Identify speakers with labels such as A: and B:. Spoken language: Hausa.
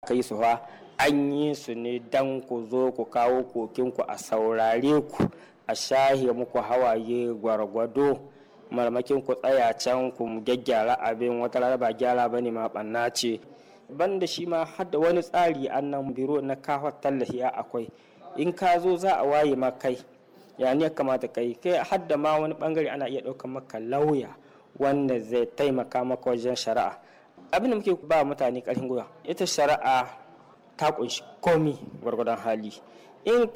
A: aka yi su fa an yi su ne dan ku zo ku kawo kokinku a saurare ku a shahe muku hawaye gwargwado marmakin ku tsaya can ku gyaggyara abin wata rana ba gyara ba ne ma ɓanna ce banda shi ma hadda wani tsari annan biro na kawo tallafi akwai in ka zo za a waye ma kai ya ne kamata kai kai hadda ma wani bangare ana iya ɗaukar maka lauya wanda zai taimaka maka wajen shari'a abin da muke ba mutane ƙarfin gwiwa ita shari'a ta kunshi komi gwargwadon hali in